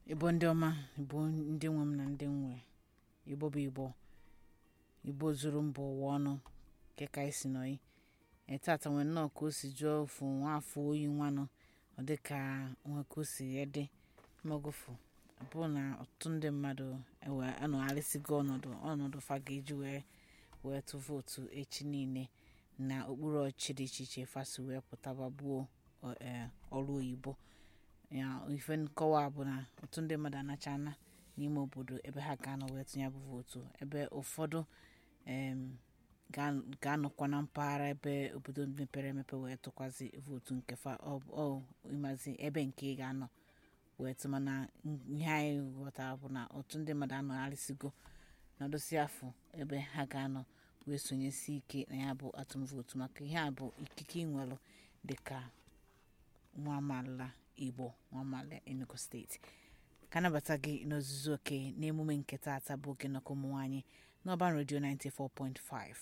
igbo ndị ọma igbo ndị nwe m na ndị nwe igbo bụ igbo igbo zuru mba ụwa ọnụ nke ka isi nọyi etata nwere nnọọ ka o si jụọ ofu nwaafọ oyi nwanụ ọ dị ka nwe ka o si ede magofu bụ na ọtụtụ ndị mmadụ ewe anọgharịsịgo ọnọdụ ọnọdụ fa ga-eji wee wee tụ vootu echi niile na okpuru ọchịchị dị iche iche fasi wee pụtaba gbuo ọrụ oyibo ya ife nkọwa bụ na ọtụtụ ndị mmadụ anachana n'ime obodo ebe ha ga-anọ wee tụnye bụ vootu ebe ụfọdụ em, ga- ga-anọkwa na mpaghara ebe obodo mepere emepe wee tụkwazi vootu nke fa ọ ọ ịmazi ebe nke ị ga-anọ wee tụ mana ihe anyị ghọtara bụ na ọtụtụ ndị mmadụ anọgharịsịgo nọdụsị afọ ebe ha ga-anọ wee sonyesi ike na ya bụ atụm vootu maka ihe a bụ ikike ị nwelụ dịka nwa amaala igbo nwa amaala enugu steeti ka anabata gị n'ozuzu oke n'emume nke taata bụ oge nnọkọ ụmụ nwaanyị n'ọban redio 94.5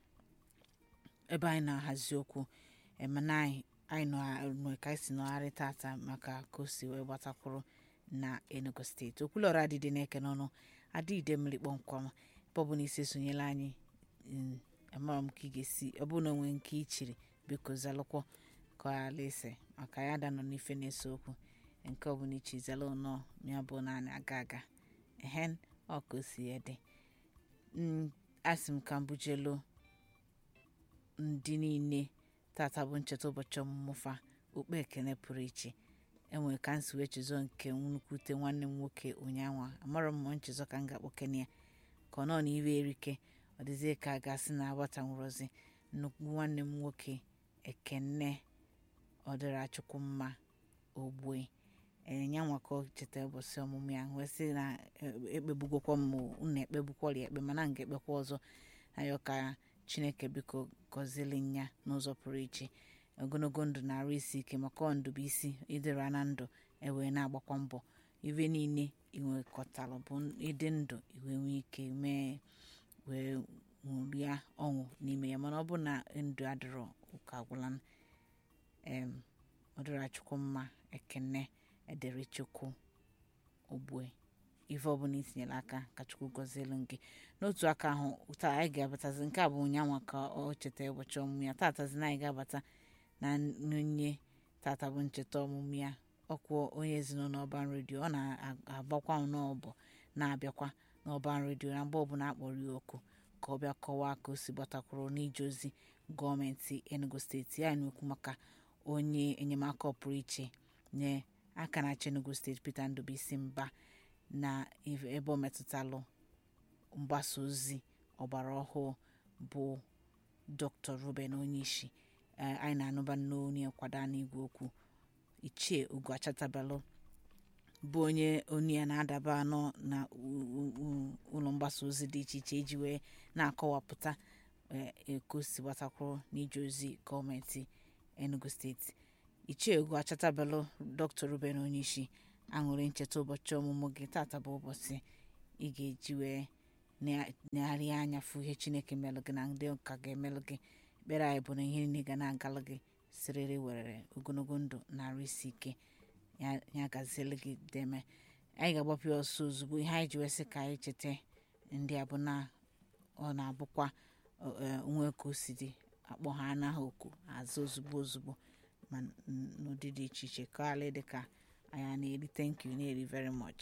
ebe anyị na-ahazi okwu emena anyị anyị nọ ka anyị si nọgharị tata maka ka o si wee gbatakwuru na enugu steeti okwulọra adịdị na-eke n'ọnụ adịide mmiri kpọmkwam ebe ọ bụ na isi esonyela anyị mm, amara m ka ị ga-esi ọ bụrụ na onwe nke ichiri biko zalụkwọ ka alaise maka ya da nọ n'ife na-ese okwu nke ọbụla ichi zala ụnọ ya bụ naanị aga aga ehen ọ ka o si ede Mm, asị m ka m bujelu ndị niile tata bụ ncheta ụbọchị ọmụmụ fa okpe ekene pụrụ iche enwere ka m si wee chezọ nke nnukwute nwanne m nwoke ụnyaahụ amarọ m ma nchezọ ka m ga-akpọkene ya ka ọ nọ na iwe erike ọ dịzie ka a ga-asị na agbata nwụrọzi nnukwu nwanne m nwoke ekene ọ dịrị achukwu mma ogbue enya nwa ka ọ cheta ụbọchị ọmụmụ ya wee sị na eh, ekpegbugokwa m unu ekpegbukwọrị ekpe mana m ga-ekpekwa ọzọ ayọ ka chineke biko gọzieli ya n'ụzọ pụrụ iche ogologo ndụ na-arụ isi ike maka ọ ndụ bụ isi ịdịra na ndụ ewee na-agbakwa mbọ ife niile inwekọtalụ bụ ịdị ndụ iwe nwee ike mee wee ṅụrịa ọṅụ n'ime ya mana ọ bụ na ndụ adịrọ ụka agwụla em ọ dịrị chukwu mma ekene edere chukwu ogbue ife ọbụla itinyere aka ka chukwu gọzielu gị n'otu aka ahụ taa anyị ga-abatazi nke a bụ ụnyanwa ka ọ cheta ụbọchị ọmụmụ ya tatazi na anyị ga-abata na onye tata bụ ncheta ọmụmụ ya ọkwụ onye ezinụlọ ọban redio ọ na-agbakwa n'ọbụ na-abịakwa n'ọban redio na mgbe ọbụla akpọrọ ya oku ka ọ bịa kọwaa ka o si gbatakwuru n'ije ozi gọọmenti enugu steeti ya na-ekwu maka onye enyemaka ọpụrụ iche nye aka na-achị enugu steeti peter ndụbụisi mba na ebe ọ metụtalụ mgbasa ozi ọgbara ọhụụ bụ dr ruben onyeisi anyị na-anụba n'onye nkwado n'igwe okwu ichie ugo achatabalụ bụ onye onu ya na-adaba anọ na ụlọ mgbasa ozi dị iche iche iji wee na-akọwapụta eko si gbatakwuru n'ije ozi gọọmenti enugu steeti ichie ugo achatabalụ dr ruben onyeisi aṅụrị ncheta ụbọchị ọmụmụ gị tata bụ ụbọchị ị ga-eji wee negharịa anya fụ ihe chineke melụ gị na ndị ụka ga-emelụ gị ekpere anyị bụ na ihe niile ga na-agalụ gị siriri werere ogologo ndụ na arụ isi ike ya gazielu gị deme anyị ga-agbapụ ya ọsọ ozugbo ihe anyị ji wee sị ka anyị cheta ndị a bụ na ọ na-abụkwa onwe ka o si dị akpọ ha anaghị oku azụ ozugbo ozugbo ma n'ụdị dị iche iche ka ala dị ka anyị na-eri thank you na-eri very much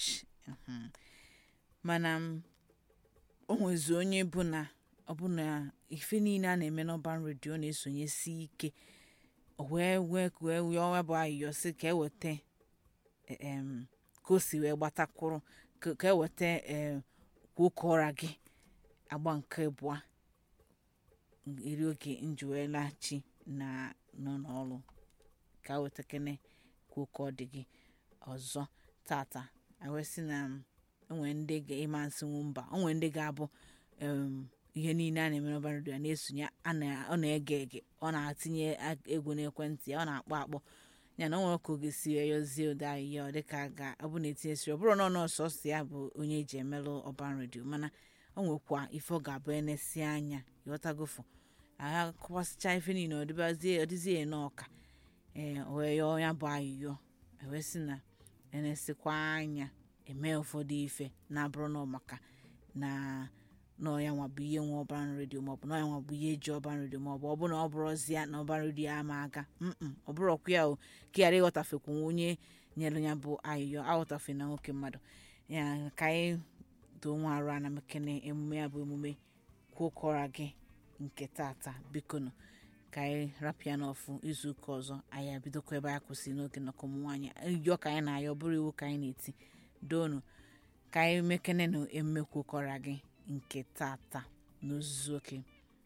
mana o nwezi onye bụ na ọ bụ na ife niile a na-eme n'ọban redio na-esonyesi ike wee wee wee wee ọnwa bụ ayịyọ si ka eweta em ka o si wee gbatakwuru ka eweta em kwoke ụra gị agba nke abụọ eri oge njuwelachi na nọ n'ọrụ ka wetakene kwoke ọ dị gị ọzọ tata awesị na onwe ndị ịma nsịnwu mba onwe ndị ga-abụ ihe niile a na-eme n'ọba redio na-esonye ọ na-ege ege ọ na-atinye egwu n'ekwentị ya ọ na-akpọ akpọ ya na onwe ka oge si eyozie ụda ahịhịa ọ dịka ga ọ bụ na-etinyesiri ọ bụrụ na ọ nọọsụ ọsọ ya bụ onye eji emelụ ọban redio mana o nwekwa ife ọ ga-abụ enesi anya ịghọtagofu agha kọwasịcha ife niile ọ dịzie n'ọka ee wee yọọ ya bụ ayịyọ ewesị na enesikwa anya eme ụfọdụ ife na-abụrụ na ọ maka na n'ọya nwa bụ ihe nwe ọban redio maọbụ n'ọya nwa bụ ihe eji ọban redio maọbụ ọ bụ na ọ bụrụzia na ọban redio ama aga mm ọ bụrọkwa ya o ka ghara ịghọtafekwu onye nyere ya bụ ayịyọ aghọtafe na nwoke mmadụ ya ka anyị doo nwa arụ ana mekene emume ya bụ emume kwokọra gị nke tata bikonu ka anyị rapịa n'ọfụ izu ụka ọzọ anyị abidokwa ebe anyị kwụsị n'oge nnọkọ ụmụ nwaanyị yọ ka anyị na-ayọ bụrụ iwu ka anyị na-eti doonu ka anyị mekene na emume kwokọra gị nke tata n'ozuzu oke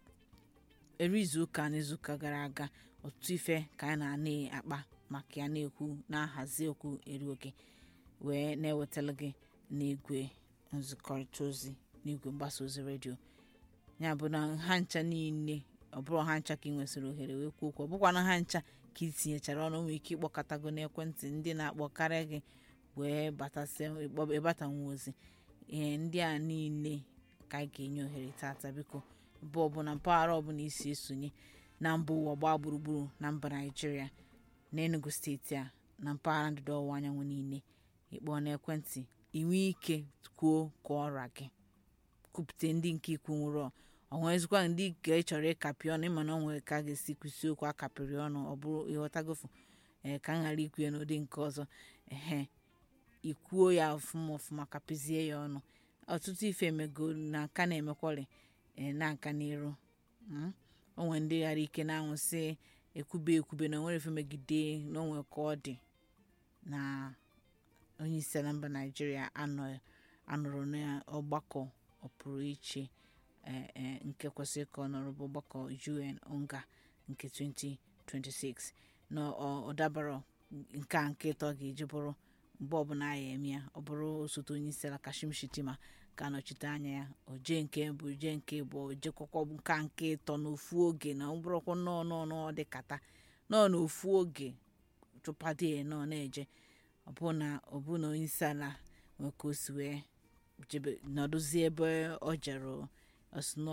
eri izu ụka na izuụka gara aga ọtụtụ ife ka anyị na-ana akpa maka ya na-ekwu na-ahazi okwu eri oke wee na-ewetara gị n'igwe nzikọrịta ozi n'igwe mgbasa ozi redio ya bụ na ha ncha niile ọ bụrụ ha ncha ka ị nwesịrị ohere wee kwuo okwu ọ bụkwa na ha ncha ka ị tinyechara ọnụ nwee ike ịkpọkọtago n'ekwentị ndị na-akpọ karịa gị wee batasịa ịbatanwu ozi ihe ndị a niile ka anyị ga-enye ohere tata biko bụ ọbụla mpaghara ọbụla isi esonye na mba ụwa gbaa gburugburu na mba naijiria na enugu steeti a na mpaghara ndịda ọwụwa anyanwụ niile ịkpọọ n'ekwentị inwe ike kwuo ka ọra gị kwupụta ndị nke ikwu nwụrụ onwezikwa ndị nke ị chọrọ ịkapị ọnụ ịma na ọ nwere ka a ga-esi kwụsị okwu akapịrị ọnụ ọ bụrụ ịghọtagofu ee ka m ghara ikwu ya n'ụdị nke ọzọ ehe ikwuo ya ọfụma ọfụma kapịzie ya ọnụ ọtụtụ ife emego na nka na-emekwari ee na-aga n'iru mm? o nwere ndị ghara ike na-anwụ sị ekwube ekwube na onwere ife megide na onwe ka ọ dị na onye isi ala mba naijiria anọrọ n'ọgbakọ ọpụrụ iche nke kwesịrị ka ọ nọrọ bụ ọgbakọ un onga nke 2026 na ọ dabara nke a nke ịtọ ga-eji bụrụ mgbe ọbụla a ya eme ya ọ bụrụ osote onye isi ala kashim shitima ka anọchite anya ya oje nke mbụ oje nke abụọ ojekwakwa nka nke ịtọ n'ofu oge na ọ bụrụkwa nnọọ nọọ nọọ dịkata nọọ n'ofu oge chụpade nọ na-eje ọbụ na onye isi ala nwee ka o si wee nọdụzie ebe ọ jere ọsụnọ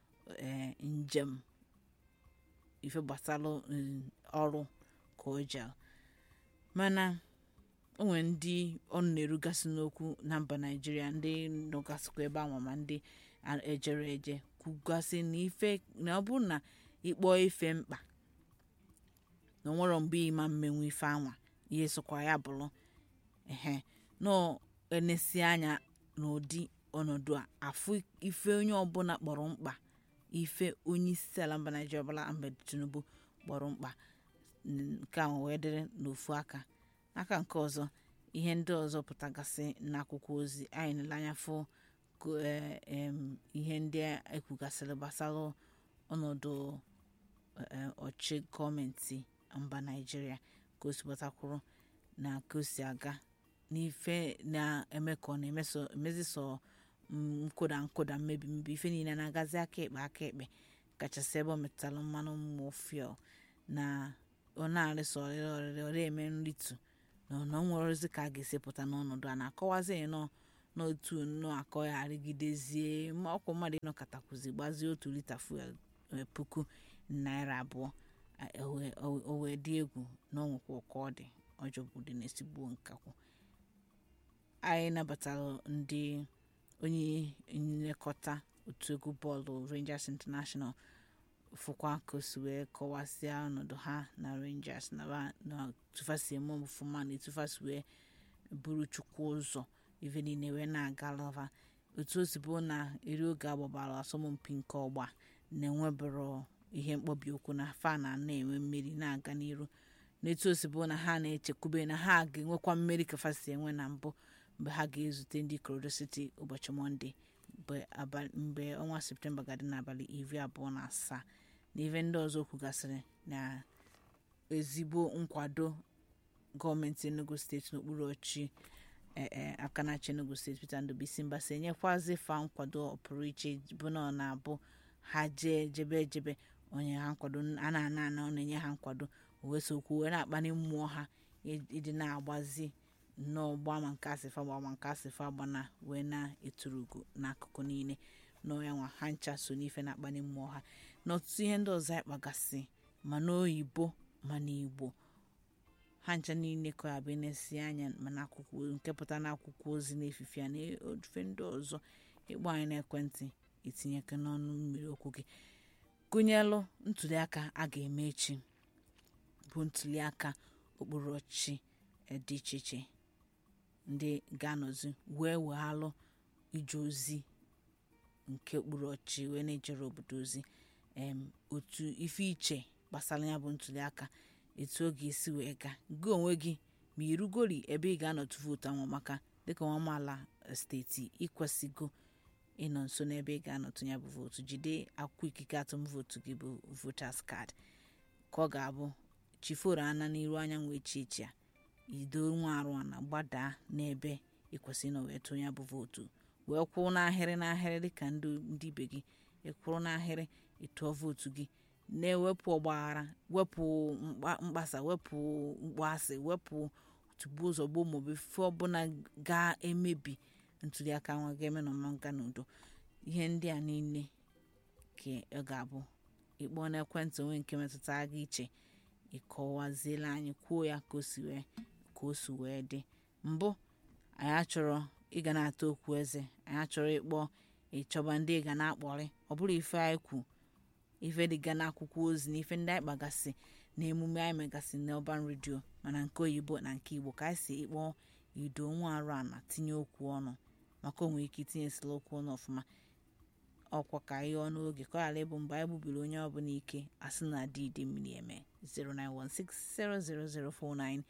njem ife gbasara ọrụ ka o jere mana o nwere ndị ọnụ na-erugasị n'okwu na mba naijiria ndị nọgasịkwa ebe anwa ma ndị ejere eje kwugasị na ife na ọ bụrụ na ịkpọọ ife mkpa na onwero mgbe ịma mmenwu ife anwa ihe sokwa ya bụrụ ehe nọ enesi anya n'ụdị ọnọdụ a afụ ife onye ọbụla kpọrọ mkpa ife onye isi ala mba naijiria ọbụla ahmed tinubu kpọrọ mkpa nke a wee dịrị n'ofu aka aka nke ọzọ ihe ndị ọzọ pụtagasị n'akwụkwọ ozi anyị nele anya fụ ihe ndị ekwugasịrị gbasara ọnọdụ ọchị gọọmenti mba naijiria ka o si gbatakwuru na ka o si aga n'ife na-eme ka ọ na-emezi sọ nkụda nkụda mmebi mmebi ife niile na-agazi aka ekpe aka ekpe kachasị ebe ọ metụtara mmanụ mmụọ na ọ na-arịsọ ọrịrị ọrịrị ọrịa eme nritu na ọ nwerozi ka a ga-esi pụta n'ọnọdụ a na-akọwazi nọ n'otu nnọọ akọ ya arịgidezie ma ọkwụ mmadụ ịnọkọtakwuzi gbazie otu lita fuel puku naira abụọ o wee dị egwu na ọnwekwa ụkọ ọ dị ọjọbụdị na-esigbuo nkakwụ anyị nabatara ndị onye nlekọta otu egwu bọọlụ rangers international fụkwa ka o si wee kọwasịa ọnọdụ ha na rangers na tụfasi eme ọfụma na etụfasi wee buru chukwu ụzọ ife niile wee na-aga lava otu o si bụ na eri oge agbabara asọmpi nke ọgba na-enwebụrụ ihe mkpọbi okwu na fa na na-enwe mmeri na-aga n'iru n'etu o si bụ na ha na-echekwube na ha ga-enwekwa mmeri ka fasi enwe na mbụ mgbe ha ga-ezute ndị Colorado City ụbọchị mọnde mgbe ọnwa septemba ga-adị n'abalị iri abụọ na asaa na ife ndị ọzọ kwugasịrị na ezigbo nkwado gọọmenti enugu steeti n'okpuru ọchị aka na-achị enugu steeti peter ndụbụisi mbasa enyekwazi fa nkwado ọpụrụ iche bụ na ọ na-abụ ha jee jebe ejebe onye ha nkwado a na-ana ana ọ na-enye ha nkwado wee sokwu wee na-akpali mmụọ ha ịdị na-agbazi nnọọ gba ma nke asịfa gba ma nke asịfa gbana wee na-eturu ugo n'akụkụ niile nọọ ya nwa ha ncha so n'ife na-akpali mmụọ ha na ọtụtụ ihe ndị ọzọ anyị kpagasị ma n'oyibo ma n'igbo ha ncha niile ka abịa na-esi anya mana akwụkwọ nke pụtara n'akwụkwọ ozi na-efife na ofe ndị ọzọ ịkpọ anyị n'ekwentị itinyeke n'ọnụ mmiri okwu gị gụnyelụ ntuliaka a ga-eme echi bụ ntuliaka okpuru ọchịchị dị iche iche ndị ga-anọzi wee weghalụ ije ozi nke okpuru ọchịchị wee na-ejere obodo ozi em otu ife iche gbasara ya bụ ntuliaka etu ọ ga-esi wee gaa gị onwe gị ma irugori ebe ị ga-anọtụ vootu anwụ maka dịka nwa amaala steeti ịkwesịgo ịnọ nso n'ebe ị ga-anọtụ ya bụ vootu jide akwụkwọ ikike atụm vootu gị bụ voters card ka ọ ga-abụ chiforo ana n'iru anyanwụ echi echi a ido nwa arụ ana gbadaa n'ebe ịkwesị ịnọ wee tụọ ya bụ vootu wee kwụrụ n'ahịrị n'ahịrị dịka ndị ndị ibe gị ịkwụrụ n'ahịrị ịtụọ vootu gị na-ewepụ ọgbaghara wepụ mkpa- mkpasa wepụ mkpọasị wepụ tugbuo ụzọ gboo maọbụ ife ọbụla ga-emebi ntuliaka nwa ga-eme na ọma nga n'udo ihe ndị a niile ka ọ ga-abụ ịkpọọ n'ekwentị onwe nke metụtara gị iche ịkọwaziela anyị kwuo ya ka o si wee ka o si wee dị mbụ anyị achọrọ ịga na-ata okwu eze anyị achọrọ ịkpọ ịchọba ndị ị ga na-akpọrị ọ bụrụ ife anyị kwu ife dịga n'akwụkwọ ozi na ife ndị anyị kpagasị na emume anyị megasị n'ọban redio mana nke oyibo na nke igbo ka anyị si ịkpọ ido nwa arụ ana tinye okwu ọnụ maka onwe ike itinyesila okwu ọnụ ọfụma ọkwa ka ihe ọnụ oge ka ọ ghara ịbụ mgbe anyị gbubiri onye ọbụla ike asị na adị ide mmiri eme 09160004945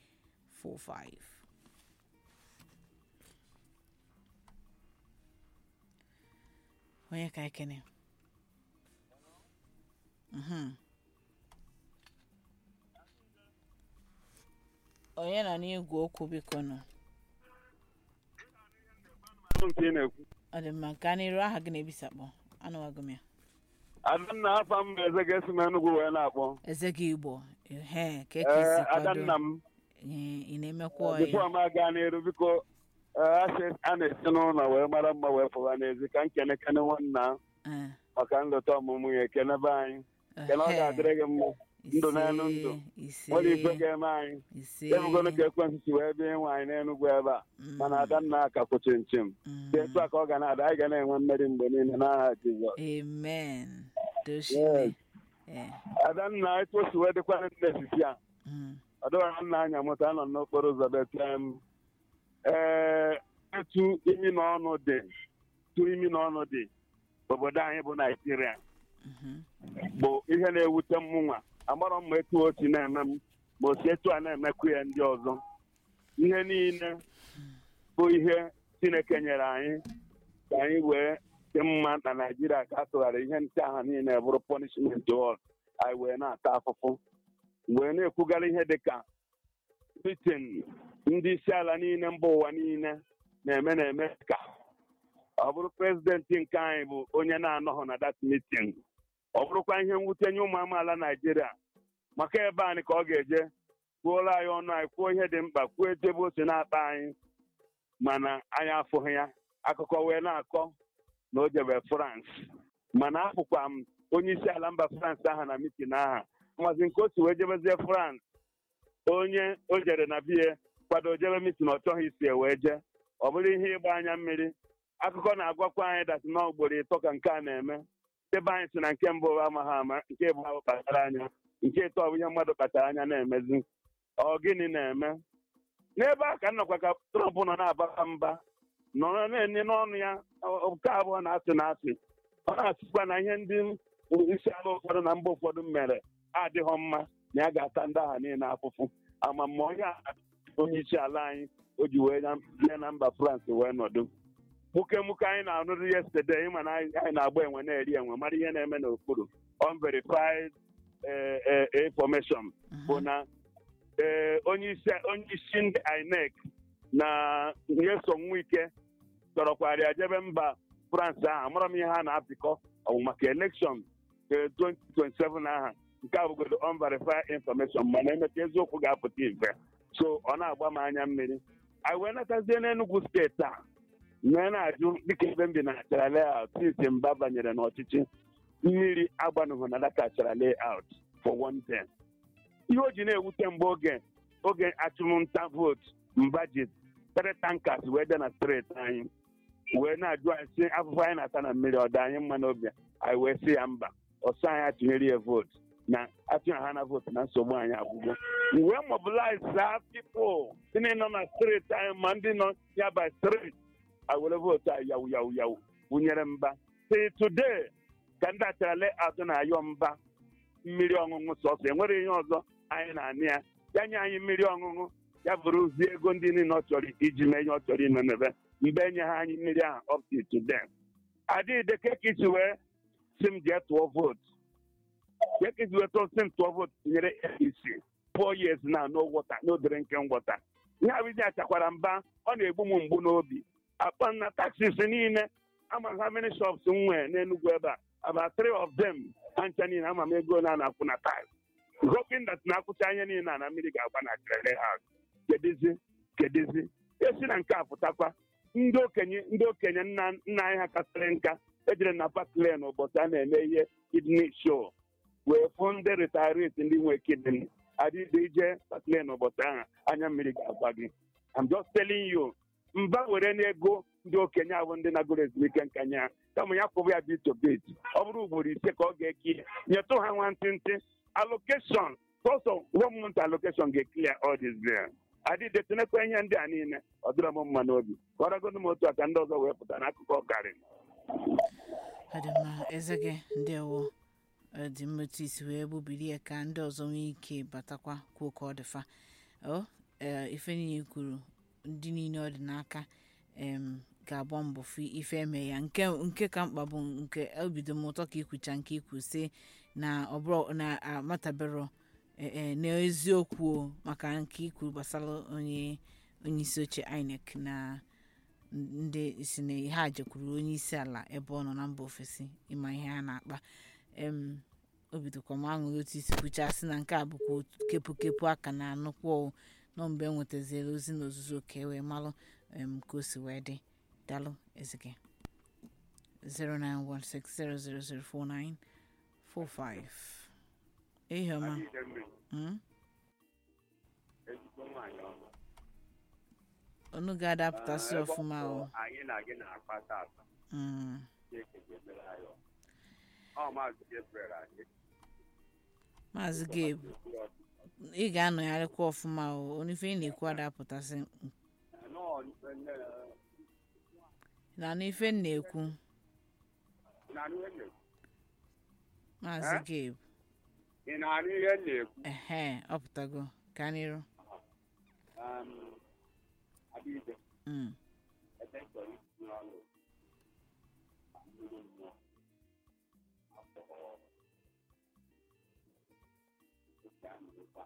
onye ka ekene Mhm. onye nọ n'igwe okwu biko nọ nke ị na-ekwu ọ dị mma gaa n'iru aha gị na-ebisakpọ anụwago m ya adanna afa m bụ eze ga-esi m enugwu wee na-akpọ eze gị igbo ehe ka ee esi adanna kwado m Ee, ị na-emekwa bifo ọya m aga n'iru biko ee, asị a na-esi n'ụlọ wee mara mma wee pụwa n'ezi ka nkene kene nwanna Ee, maka nleta ọmụmụ ya ekene be anyị kene ọ ehe. ga-adịrị gị mma ndụ n'elu ndụ. ise nwere igwe ga-eme anyị ise ebugolo ka ekwentị si wee bịa ịnwe anyị n'enugwu ebe a mana adanna aka kwụchi nchim Mm, dị etu a ka ọ ga na-ada anyị ga na-enwe mmeri mgbe niile n'aha Jizọs amen doshine Yes. adanna etu o si wee dịkwa ndị esisi a Mm, ọ dịwara nna anya moto anọ n'okporo ụzọ betem ee etu imi na ọnụ dị etu imi na ọnụ dị obodo anyị bụ naijiria mhm, bụ ihe na-ewute m nwa amarọ m ma etu otu na-eme m ma osi etu a na-emekwu ya ndị ọzọ ihe niile bụ ihe chineke nyere anyị ka anyị wee dị mma na naijiria ka a tụgharị ihe nche aha niile bụrụ punishment wọd anyị wee na-ata afụfụ wee na-ekwugara ihe dịka britain ndị isi ala niile mba ụwa niile na-eme na-eme ka ọ bụrụ prezidenti nke anyị bụ onye na-anọghị na dat mitin ọ bụrụkwa ihe mwute nye ụmụ amaala naijiria maka ebe anyị ka ọ ga-eje kwuola anyị ọnụ anyị kwuo ihe dị mkpa kwuo etu ebe o si na-akpa anyị mana anyị afụghị ya akụkọ wee na-akọ na o jebe frans mana afụkwa m onye isi ala mba frans aha na mitin aha mazi nke o si wee jebezie frans onye o jere na bie kwado jebe mitin ọ chọghị isi e wee jee ọ bụrụ ihe ịgba anya mmiri akụkọ na-agwakwa anyị datị na ugboro ịtọ ka nke a na-eme ebe anyị si na nke mbụ bụ amaghị ama nke bụ ahụ kpachara anya nke ịtọ bụ ihe mmadụ kpachara anya na-emezi ọ gịnị na-eme n'ebe a ka m nọkwa ka trọmp nọ na-abara mba nọrọ na-enye n'ọnụ ya ọ- nke abụọ na-asị na asị ọ na-asịkwa na ihe ndị isi ala ụfọdụ na mba ụfọdụ mere adịghọ mma na ya ga-ata ndị agha niile afụfụ ama ma onye a onye isi ala anyị o ji wee na- bịa na mba frans wee nọdụ muke muke anyị na-anụrụ yesterday ịma na anyị anyị na-agba enwe na-eri enwe mara ihe na-eme n'okpuru unverified eh, eh, information bụ mhm, na ee onye isi onye isi ndị INEC na nyeso ike chọrọkwara jebe mba France ahụ amara m ihe ha na-apịkọ ọ bụ maka elekshọn 2027 aha nke a bụgodo unverified information mana emecha eziokwu ga-apụta ife so ọ na-agba m anya mmiri anyị wee natazie n'Enugu steeti a wee na-ajụ dịka ebe m bi na achara layout since mba banyere n'ọchịchị mmiri agbanụghị na daka achara layout for one day ihe o ji na-ewute mgbe oge oge achụmnta vootu mba ji tere tankas wee dị na steeti anyị wee na-ajụ anyị sị afụfụ anyị na-ata na mmiri ọ dị anyị mma n'obi anyị wee sị ya mba ọsọ anyị atụnyere ya vootu na atụnyere ha na vootu na nsogbu anyị agwụgwọ wee mobilize our people ndị nọ na steeti anyị ma ndị nọ ya by steeti awere vootu anyị yawu yawu yawu wụnyere mba till today ka ndị achara layout na-ayọ mba mmiri ọṅụṅụ sọsọ enwere ihe ọzọ anyị na-anị ya ya nye anyị mmiri ọṅụṅụ ya bụrụzie ego ndị niile ọ chọrọ iji mee ihe ọ chọrọ ime mebe mgbe enye ha anyị mmiri ahụ up to today adịghịde ka isi wee si m jee tụọ vootu ka isi wee tụọ si m tụọ vootu tinyere apc four years na no water no drinking water ihe abụzi achakwara mba ọ na-egbu m mgbu n'obi akpa na taxis niile ama ha many shops m nwee n'Enugu ebe a about three of them ha ncha niile ama m ego na na-akwụ na tax hoping that na-akwụcha anya niile a na mmiri ga-agba na trele house kedizi kedizi esi na nke a pụtakwa ndị okenye ndị okenye nna nna anyị ha kasịrị nka ejere na pakle n'ụbọchị a na-eme ihe kidney show wee fụ ndị retirees ndị nwe kidney adịghị ije pakle n'ụbọchị ahụ anya mmiri ga-agba gị I'm just telling you mba were n'ego ndị okenye ahụ ndị nagoro ezumike nka nya kama ya kwụbụ ya bit to bit ọ bụrụ ugboro ise ka ọ ga-eki nyetụ ha nwantịntị allocation sọsọ one month allocation ga-eclear all this there adịde tinekwa ihe ndị a niile ọ dịrọ m mma n'obi kọrọgodo m otu a ka ndị ọzọ wee pụta n'akụkọ ọkarị adịmma eze gị ndewo dị mmetụ isi wee gbubiri ya ka ndị ọzọ nwee ike batakwa kwuo ka ọ dịfa o ife niile kwuru ndị niile ọ dị n'aka em ga-agba mbọ fụ ife eme ya nke nke ka mkpa bụ nke obido m ụtọ ka ikwucha nke ikwu si na ọ bụrụ na amatabero n'eziokwu maka nke ikwu gbasara onye onye isi oche INEC na ndị si na ha jekwuru onye isi ala ebe ọ nọ na mba ofesi ịma ihe ha na-akpa em obidokwa m aṅụrị otu isi kwuchasị na nke a bụkwa kepụkepụ aka na anụkwa nọ mgbe e nwetaziela ozi n'ozuzu ka e wee malụ em ka o si wee dị dalụ ezike 09160004945 ihe ọma onu ga-adapụtasị ọfụma o anyị na gị na-akpa tata Mm. ọ maazị Gabriel anyị maazị gabe ị ga-anọgharịkwa ọfụma o onife ị na-ekwu adapụtasị na n'ife m na-ekwu maazị Eh? gabe ị na-anụ ihe m na-ekwu ehe ọ pụtago ka n'iru Um, Adịbe, Mm. ebe m chọrọ itinye ọnụ mmiri mmụọ afọ oke amụma.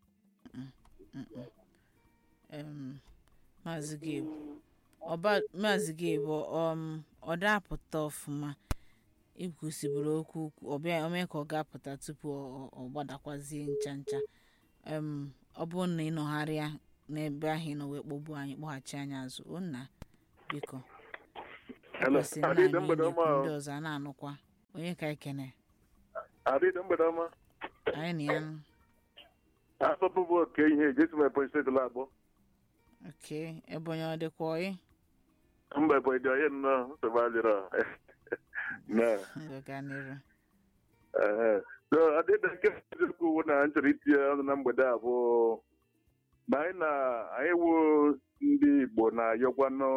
em, maazị gabe ọba maazị gabe um, ọ dapụta ọfụma ikwusiburu okwu ọbịa ome ka ọ ga-apụta tupu ọ- ọ ọ gbadakwazie ncha ncha em, ọ bụrụ na ịnọgharịa n'ebe ahụ ị nọ wee kpọgbu anyị kpọghachi anyị azụ o nna biko Hello. kwesịrị na Adịde anyị mgbede na-ekwu ọma. ndị ọzọ a na-anụkwa onye ka ekene Adịde mgbede ọma. anyị na ya nụ. Afọpụ bụ oke ihe Jesu mepe steeti labụ. ok ebe onye ọ dịkwa ọyị Mba bụ ịdị onye nnọọ nsogbu adịrọ. Na. gaa n'iru ehe. So adịde nke eziokwu wụ na m chọrọ itinye ọnụ na mgbede a bụ na anyị na anyị wụ ndị Igbo na-ayọkwanụ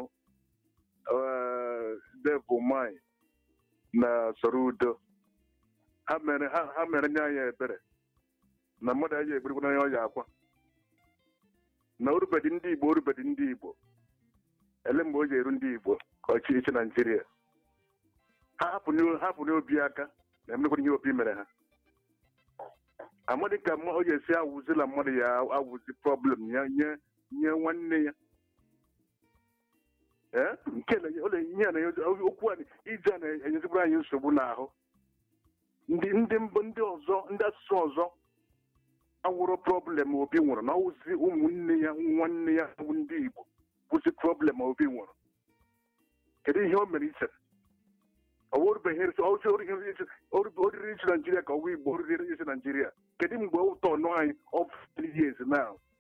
devil mind na soro udo. Ha mere ha ha mere nye anyị ebere na mmadụ anyị egburikwana onye ọya akwa na orubedi ndị Igbo orubedi ndị Igbo ele mgbe o ji eru ndị Igbo ka ọ chịrị ichi Naijiria ha hapụ hapụ n'obi aka na emekwana ihe obi mere ha amadị ka mma- o ji esi awụzila mmadụ ya awụzi problem ya nye nye nwanne ya ee nke na ole ihe a na okwu a ije a na-enyezikwara anyị nsogbu n'ahụ ndị ndị mbụ ndị ọzọ ndị asụsụ ọzọ awụrụ problem obi nwụrụ na ọwụzi ụmụnne ya nwanne ya bụ ndị Igbo bụzi problem obi nwụrụ kedu ihe o mere iche oriri isi naijiria ka ọwa igbo oriri isi naijiria kedu mgbe ụtọ ọnụ anyị of three years now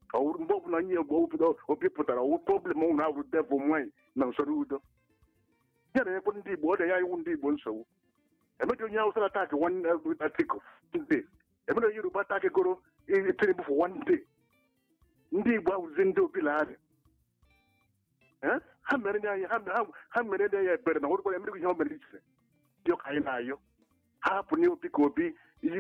Ọ wụrụ mgbe ọbụla nye obodo obi pụtara ọwụ problem ụnụ ahụ devil nwanyị na usoro udo ya na ekwe ndị igbo ọ dị ya iwu ndị igbo nsogbu emeghị onye awụsa atak nwanne atiku nde emeghị onye yoruba atak goro tinubu for one day ndị igbo ahụzi ndị obi larị ha mere ndị anyị ha mere ndị anyị ebere na ọrụkwara emeghị ihe o mere iche dị ọka anyị na-ayọ ha hapụ na obi ka obi iji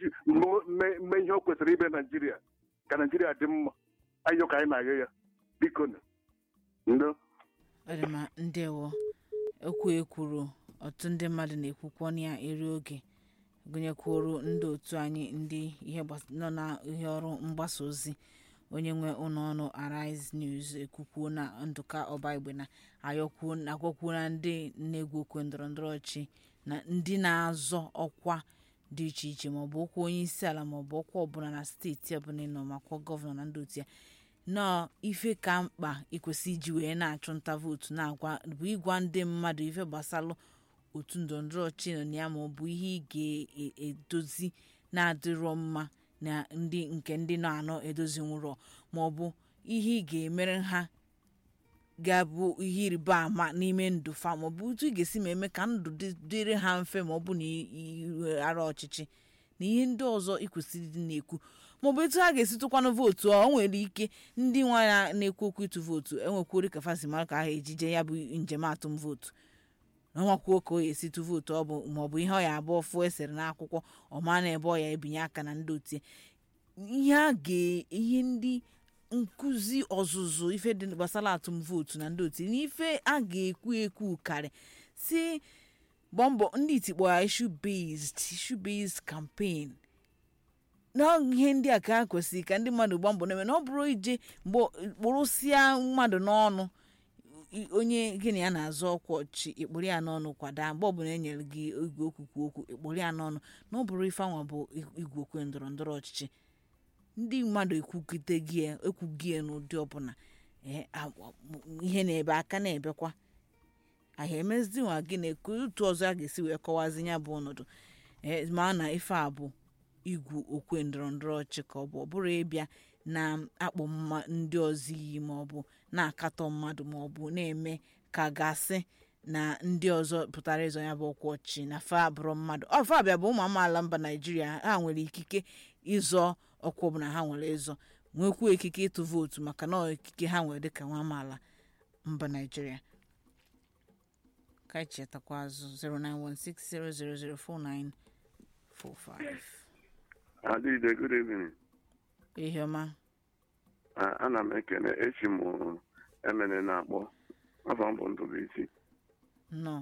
mee ihe o kwesịrị ime naijiria ka naijiria dị mma ayọ ka anyị na-ayọ ya biko ndo ọ dị ma ndewo okwu ekwuru ọtụtụ ndị mmadụ na-ekwukwo na ya eri oge gụnyekwuru ndị otu anyị ndị ihe nọ na ihe ọrụ mgbasa ozi onye nwe ụlọ ọrụ Arise News ekwukwuo na ndụka ọbaigbe na ayọkwuo agwakwuo na ndị na-egwu okwe ndọrọndọrọ ọchị na ndị na-azọ ọkwa dị iche iche maọbụ ọkwa onye isi ala maọbụ ọkwa ọbụla na steeti ọbụla ịnọ makwa gọvanọ na ndị otu ya nọọ ife ka mkpa ịkwesị iji wee na-achụ nta vootu na-agwa bụ ịgwa ndị mmadụ ife gbasalụ otu ndọrọndọrọ ọchị nọ na ya maọbụ ihe ị ga-edozi na-adịrọ mma na ndị nke ndị nọ anọ edozi nwụrọ maọbụ ihe ị ga-emere ha ga-abụ ihe ịrịba ama n'ime ndụ fa maọbụ otu ị ga-esi ma eme ka ndụ dịrị ha mfe maọbụ na iweghara ọchịchị na ihe ndị ọzọ ịkwesịrị ịdị na-ekwu maọbụ etu ha ga-esi tụkwanụ vootu ọ nwere ike ndị nwa ya na-ekwu okwu ịtụ vootu enwekwuri ka fasimara ka aha ejije ya bụ njem atụm vootu ọnwakwuo ka ọ ya esi tụ vootu ọ bụ maọbụ ihe ọ ya abụọ fụọ esere n'akwụkwọ ọma na ebe ọ ya ebinye aka na ndị otie ihe a ga ihe ndị nkụzi ọzụzụ ife dị gbasara atụm vootu na ndị otie na ife a ga-ekwu ekwu karị si gbaa mbọ ndị itikpọ ya issue based issue based campaign na ihe ndị a ka ha kwesịrị ka ndị mmadụ gbaa mbọ na-eme na ọ bụrụ ije mgbe kpụrụsịa mmadụ n'ọnụ onye gị na ya na-azọ ọkwa ọchị ịkpụrụ ya n'ọnụ kwada mgbe ọbụla e nyere gị igwe okwukwu okwu ịkpụrụ ya n'ọnụ na ọ bụrụ ife anwa bụ igwe okwu ndọrọ ndọrọ ọchịchị ndị mmadụ ekwugide gị ekwughị n'ụdị ọbụla ihe na-ebe aka na-ebekwa ahịa emezinwa gị na otu ọzọ a ga-esi wee kọwazi ya bụ ọnọdụ ma na ife a bụ igwu okwe ndọrọ ndọrọ ọchị ka ọ bụ ọ bụrụ ịbịa na-akpọ ndị ọzọ iyi maọbụ na-akatọ mmadụ maọbụ na-eme ka gasị na ndị ọzọ pụtara ịzọ ya bụ ọkwa ọchị na fa bụrụ mmadụ ọ fa bịa bụ ụmụ amaala mba naijiria ha nwere ikike ịzọ ọkwa ọbụla ha nwere ịzọ nwekwuo ikike ịtụ vootu maka na ikike ha nwere dịka nwa amaala mba naijiria ka anyị chetakwa azụ 09160004945 Adịde, good evening. ihe ọma ana m ekene echi m emene na-akpọ afọ mbụ ndụbụisi nnọọ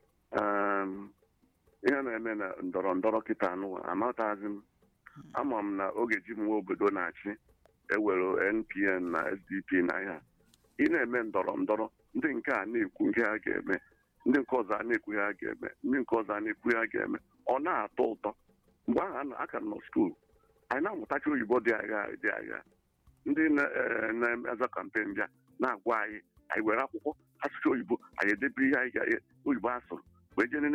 ihe na-eme na ndọrọ ndọrọ kịta anụwa amataghịzi m ama m na oge ji m nwa obodo na-achị ewere npn na sdp na ya ị na-eme ndọrọ ndọrọ ndị nke a na-ekwu ihe ha ga-eme ndị nke ọzọ a na-ekwu ha ga-eme ndị nke ọzọ a na-ekwu ha ga-eme ọ na-atọ ụtọ mgbe ahụ aka nọ skuul anyị na-amụtachi oyibo dị agha dị agha ndị na-eza kampen bịa na-agwa anyị anyị were akwụkwọ asụsụ oyibo anyị edebe ihe anyị oyibo asụrụ wee jee